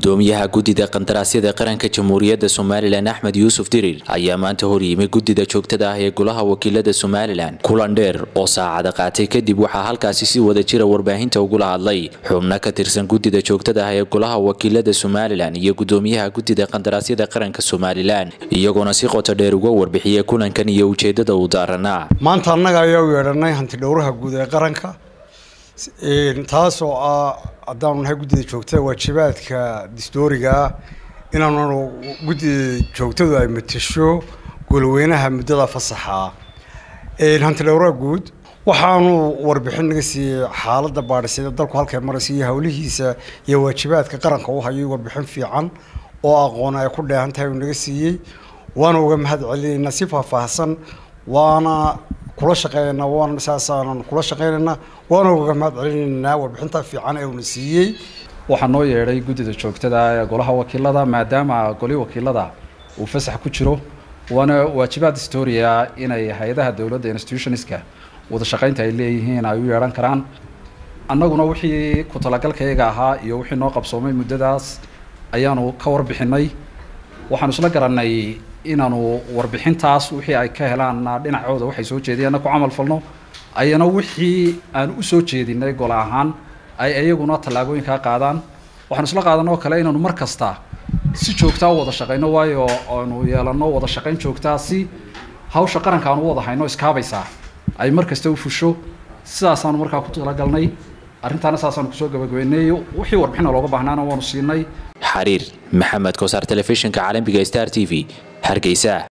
gudoomiyaha guddida qandaraasyada qaranka jamhuuriyadda somalilan axmed yuusuf dirir ayaa maanta horyimay guddida joogtada ah ee golaha wakiilada somalilan kulan dheer oo saacada qaatay kadib waxaa halkaasi si wada jira warbaahinta ugula hadlay xubno ka tirsan guddida joogtada ah ee golaha wakiilada somalilan iyo gudoomiyaha guddida qandaraasyada qaranka somalilan iyagoona si qoto dheer uga warbixiyay kulankan iyo ujeedada uu daaranaa maanta annaga ayaa u yeedhanay hanti dhowraha guud ee qaranka taasoo ah haddaanu nahay guddida joogtada waajibaadka distooriga ah inaanu guddida joogtadu ay matasho golweynaha muddada fasaxa hanti dhowraha guud waxaanu warbixin naga siiyey xaaladda baadhisyada dalku halkay maraysa iyo howlihiisa iyo waajibaadka qaranka u hayo warbixin fiican oo aqoon ay ku dheehan tahay uu naga siiyey waana uga mahad celinaynaa si faahfaahsan waana kula shaqeynaynaa waana saasaanan kula shaqeynaynaa waana uga mahad celinaynaa warbixinta fiican ee uuna siiyey waxaa noo yeedhay guddida joogtada ee golaha wakiilada maadaama goli wakiilada uu fasax ku jiro waana waajibaad historia inay hay-adaha dowladda institutionska wada shaqaynta ay leeyihiin ay u yeedhan karaan annaguna wixii ku talagalkayaga ahaa iyo wixii noo qabsoomay muddadaas ayaanu ka warbixinay waxaanu isla garanay inaanu warbixintaas wixii ay ka helaanna dhinacooda waxay soo jeediyeenna ku camal falno ayana wixii aan u soo jeedinay gol ahaan ay iyaguna tallaabooyinkaa qaadaan waxaanu isla qaadanoo kale inaanu mar kasta si joogtaa u wada shaqayno waayo aanu yeelano wada shaqayn joogtaa si hawsha qaranka aanu u wada hayno iskaabaysaa ay mar kasta u fusho sidaasaanu markaa ku talagalnay arrintaana saasaanu kusoo gabagabeynay wixii warbixina looga baahnaana waanu siinay xariir maxamed kosaar telefishinka caalamiga star t v hargeysa